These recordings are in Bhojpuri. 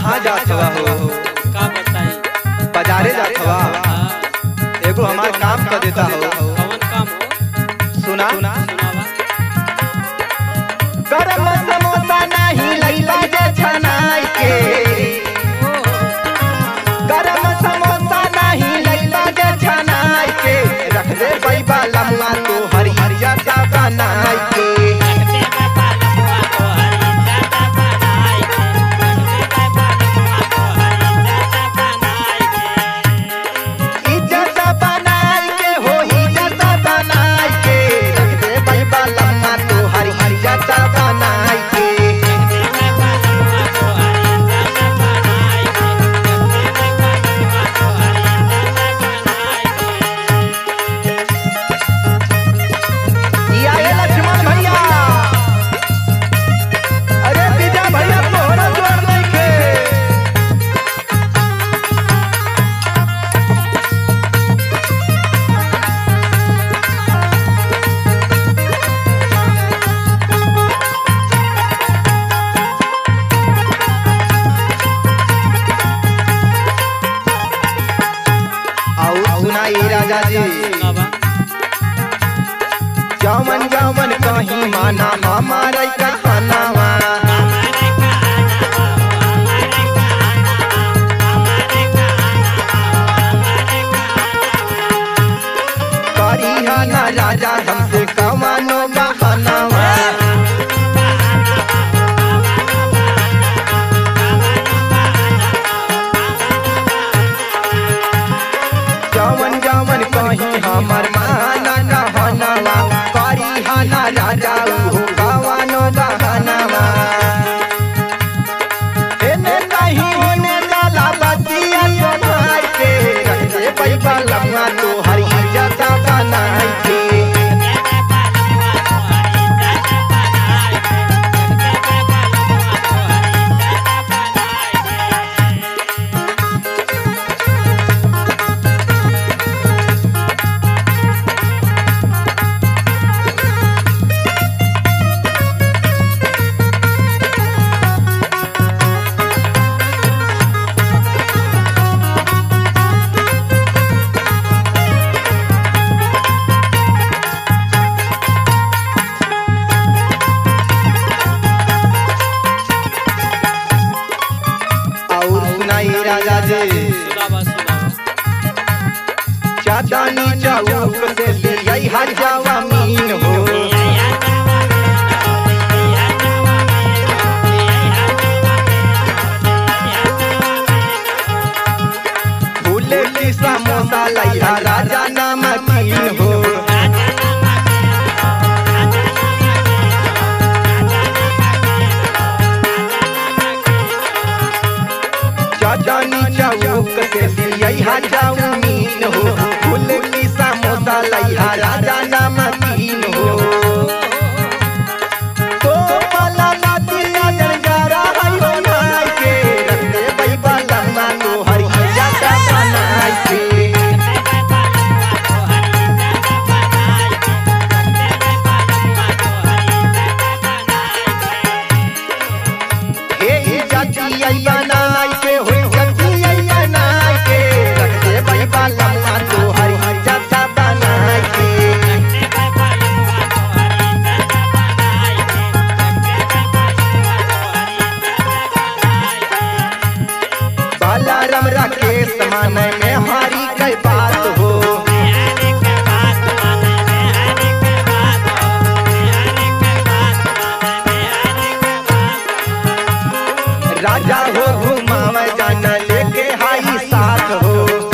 कहाँ जात हवा हो का बताई बाजारे जात हवा हाँ, एगो हमार काम कर देता हो कौन काम हो सुना सुनावा गरम समोसा नहीं लैला जे छनाई के गरम समोसा नहीं लैला जे छनाई के रख दे बैबा लम्मा तो हरी हरिया सा बनाई के इज्जत बनाई के हो इज्जत बनाई के रख दे बैबा लम्मा तो हरी हरिया सा बनाई के या ये लक्ष्मण भैया अरे विजय भैया तोहरा जोर नइखे और सुनाई राजा जी सुनावा जवन जवन कहीं माना हमारे कहनावा करिहा ना राजा हमसे कमानो बहानावा जवन जवन कहीं हमर माना कहनावा करिहा ना राजा उहो कमानो बहानावा एने कहीं ओने डाला बतिया बनाई के रख दे पैबा लम्मा तो हरी जाता बनाई के और सुनाई राजा जी सुनावा सुनावा चाचानी चौक से लियाई हजावा मीन हो फूले की समोसा लैहा राजा नमकीन हो चाचानी चौक से लियाई हजावा मीन हो फूले की समोसा लैहा राजा नमकीन हो तो पाला नदिया जंजारा है बनाई के रख दे बैबा लम्मा तो हरी जाता बनाई के हे जाती आई बनाई के हो जाती आई बनाई के रख दे बैबा लम्मा तो हरी जाता बनाई के बालाराम राकेश माने में हारी कई बात हो राजा हो घुमावे जाना लेके हाई साथ हो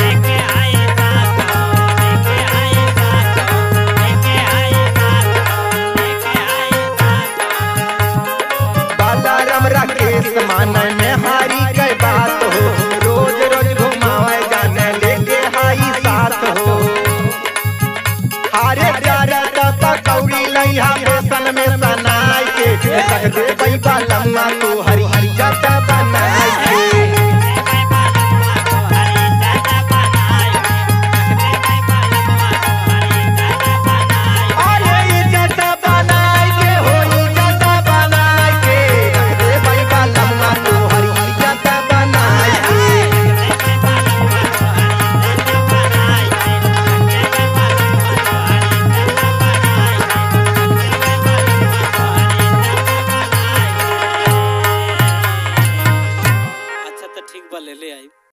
बालाराम राकेश माने में हारी कई बात हो रोज रोज घुमावे जाने लेके हाई साथ हो हारे प्यारे का कौड़ी लैहा फैशन में सनाई के रख दे बैबा लम्मा तो